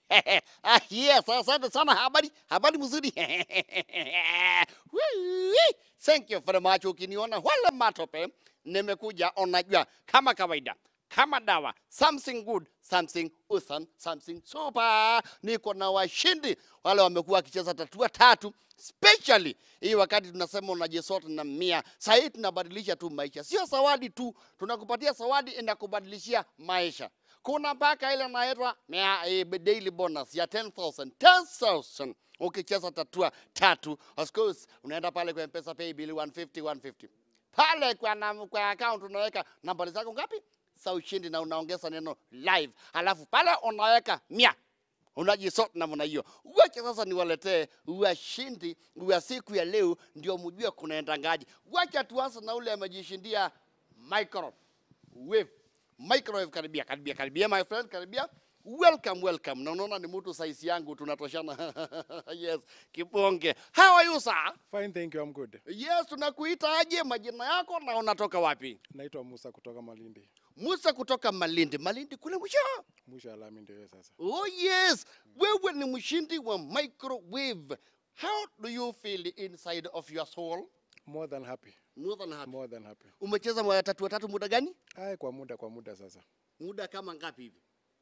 ah, yes, asante sana. Habari habari mzuri. Wee, Thank you very much. Ukiniona wala matope, nimekuja unajua, kama kawaida kama dawa, something good, something awesome, something super. Niko na washindi wale wamekuwa wakicheza tatua tatu specially hii wakati tunasema unajisota na mia. Sasa hii tunabadilisha tu maisha, sio zawadi tu, tunakupatia zawadi inakubadilishia maisha. Kuna mpaka ile inaitwa mea- eh, daily bonus ya 10,000 10,000 ukicheza tatua tatu. Of course unaenda pale kwa M-Pesa pay bill 150 150 pale kwa, na, kwa account unaweka nambari zako ngapi za ushindi na unaongeza neno live, alafu pale unaweka mia unajisort namna hiyo. Wacha sasa niwaletee washindi wa siku ya leo, ndio mjue kunaendangaje. Wacha tuanze na ule amejishindia microwave. Microwave, karibia karibia karibia, my friend, karibia. Welcome, welcome. Na unaona ni mtu size yangu tunatoshana. yes, kibonge. How are you sir? Fine, thank you. I'm good. Yes, tunakuita aje, majina yako na unatoka wapi? Naitwa Musa kutoka Malindi. Musa kutoka Malindi. Malindi kule mwisho. Mwisho alami ndio hiyo sasa. Oh yes, wewe ni mshindi wa microwave. How do you feel inside of your soul? More than happy. More than happy. More than happy. Umecheza mara tatu watatu muda gani? Ai, kwa muda kwa muda sasa. Muda kama ngapi hivi?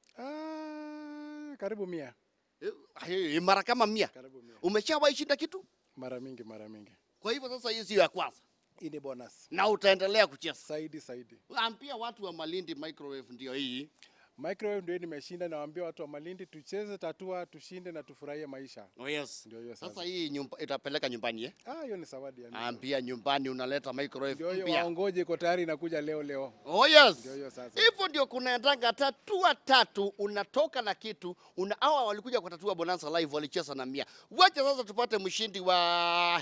Ah, karibu mia. Eh, eh, Mara kama mia. Karibu mia. Umeshawahi shinda kitu? Mara mingi, mara mingi. Kwa hivyo sasa hii sio ya kwanza Hii ni bonus. na utaendelea kucheza. Saidi saidi. Ambia watu wa Malindi microwave ndio hii. Microwave ndio nimeshinda nawaambia watu wa Malindi tucheze tatua, tushinde na tufurahie maisha. Oh yes. Ndio hiyo sasa. Sasa hii nyumba itapeleka nyumbani eh? Ah, hiyo ni zawadi ya mimi. Ambia nyumbani unaleta Ndio microwave hiyo mpya. waongoje iko tayari inakuja leo leo. Oh yes. Ndio hiyo sasa. Hivyo ndio kunaendanga tatua tatu, unatoka na kitu una hawa walikuja kwa tatua bonanza live walicheza na mia. Wacha sasa tupate mshindi wa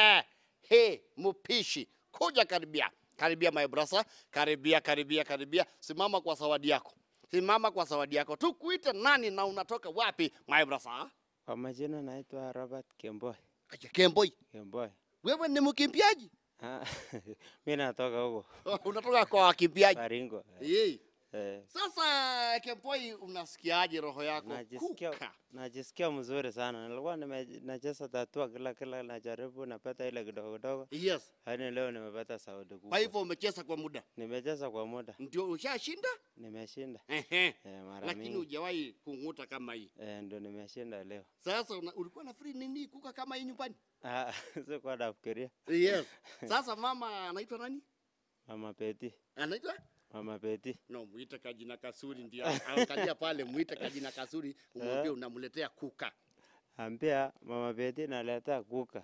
he mpishi. Kuja karibia, karibia my brother, karibia, karibia, karibia. Simama kwa zawadi yako, simama kwa zawadi yako. Tukuite nani na unatoka wapi my brother? Kwa majina naitwa Robert Kemboi. Aje Kemboi, Kemboi. wewe ni mkimbiaji? Ah, mi natoka huko unatoka kwa wakimbiaji? Baringo. Yei. Eh, Sasa Kemboi, unasikiaje roho yako? najisikia Kuka. najisikia mzuri sana. Nilikuwa nime- nacheza tatua kila kila najaribu napata ile kidogo kidogo, Yes. lakini leo nimepata sauti Kwa kubwa. hivyo umecheza kwa muda, Nimecheza kwa muda, ndio ushashinda, nimeshinda Ehe. eh, mara lakini mingi hujawahi kung'uta kama hii. eh, ndo nimeshinda leo. Sasa una, ulikuwa na free nini kuka kama hii nyumbani? Ah, sikuwa nafikiria. Yes. Sasa mama anaitwa nani? Mama Peti, Anaitwa Mama Peti. no, muite kajina kasuri, ndio angalia pale, muite kajina kasuri, umwambie unamletea kuka. Ambia Mama Peti naleta kuka.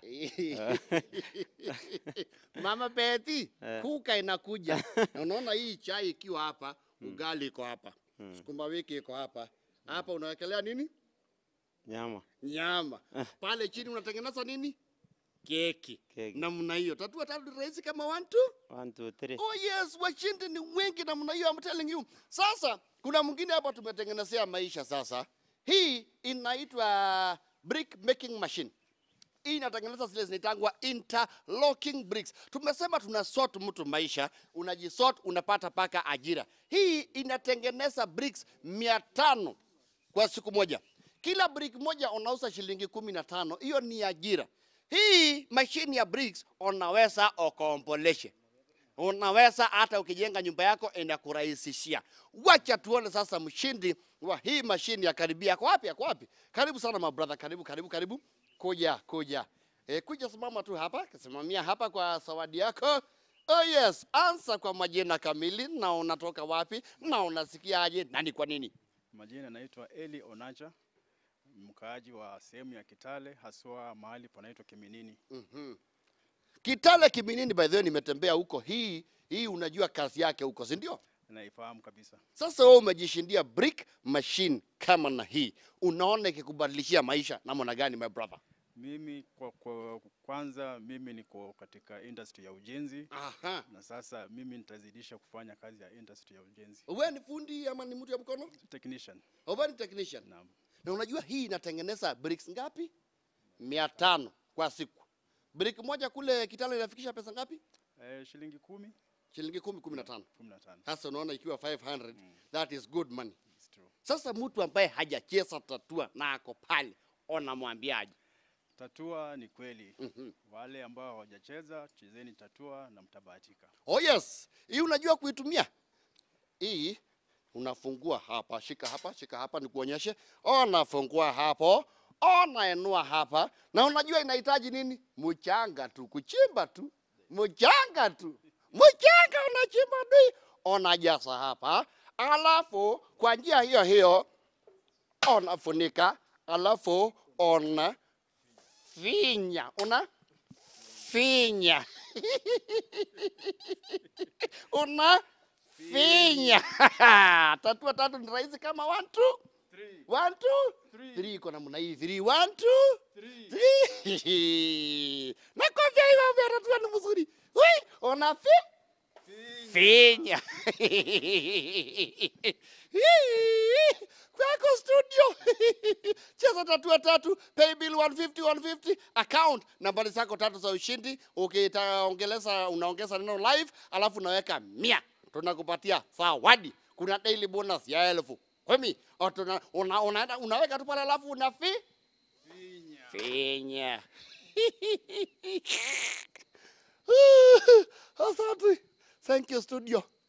Mama Beti, Eh. kuka inakuja. Na Unaona hii chai ikiwa hapa, ugali iko hapa, sukuma wiki iko hapa. Hapa unawekelea nini? Nyama. Nyama. Pale chini unatengeneza nini? Keki. Keki. Namna hiyo. Tatua tatu rahisi kama one two. One, two, three. Oh yes, washindi ni wengi namna hiyo, I'm telling you. Sasa kuna mwingine hapa tumetengenezea maisha sasa. Hii inaitwa brick making machine. Hii inatengeneza zile zinaitangwa interlocking bricks. Tumesema tuna sort mtu maisha, unajisort unapata paka ajira. Hii inatengeneza bricks mia tano kwa siku moja. Kila brick moja unauza shilingi kumi na tano. Hiyo ni ajira. Hii mashine ya bricks unaweza ukomboleshe unaweza hata ukijenga nyumba yako inakurahisishia. Wacha tuone sasa mshindi wa hii mashine ya karibia. Ako wapi? Ako wapi? Karibu sana my brother, karibu karibu karibu, kuja kuja. E, kuja simama tu hapa, simamia hapa kwa zawadi yako. Oh yes, ansa kwa majina kamili na unatoka wapi na unasikiaje na ni kwa nini? Majina naitwa Eli Onacha, mkaaji wa sehemu ya Kitale, haswa mahali panaitwa Kiminini. Mhm. Kitale Kiminini, by the way, nimetembea huko. Hii hii unajua kazi yake huko, si ndio? Naifahamu kabisa. Sasa wewe umejishindia brick machine kama na hii, unaona ikikubadilishia maisha namna gani, my brother? Mimi kwa, kwa kwanza mimi niko katika industry ya ujenzi Aha. na sasa mimi nitazidisha kufanya kazi ya industry ya ujenzi. Wewe ni fundi ama ni mtu ya mkono? Technician. Wewe ni technician. Naam. Na unajua hii inatengeneza bricks ngapi? mia tano kwa siku. Brick moja kule Kitale inafikisha pesa ngapi? Eh, shilingi kumi, Shilingi kumi, kumi na tano. kumi na tano. Sasa unaona ikiwa 500, that is good money. tu. Sasa mtu ambaye hajacheza tatua na ako pale, unamwambiaje? Tatua ni kweli. Mhm. Wale ambao hawajacheza, chezeni tatua na mtabahatika. Oh yes, hii unajua kuitumia hii. Unafungua hapa, shika hapa, shika hapa, nikuonyeshe. Unafungua hapo, unainua hapa, na unajua inahitaji nini? Mchanga tu, kuchimba tu, mchanga tu, mchanga unachimba tu, unajaza hapa, alafu kwa njia hiyo hiyo unafunika, alafu una finya, una finya una finya tatua tatu ni rahisi kama one two Three, one two three, three iko namna hii three one two three. three nakwambia hivyo vya tatua ni mzuri Ui, una fi finya kwako studio cheza tatua tatu pay bill 150 150 account nambari zako tatu za ushindi ukitaongeleza unaongeza neno live alafu unaweka mia tunakupatia zawadi kuna daily bonus ya elfu kumi O, tuna- una, unaenda unaweka tu pale alafu unafi Finya. finya asante thank you studio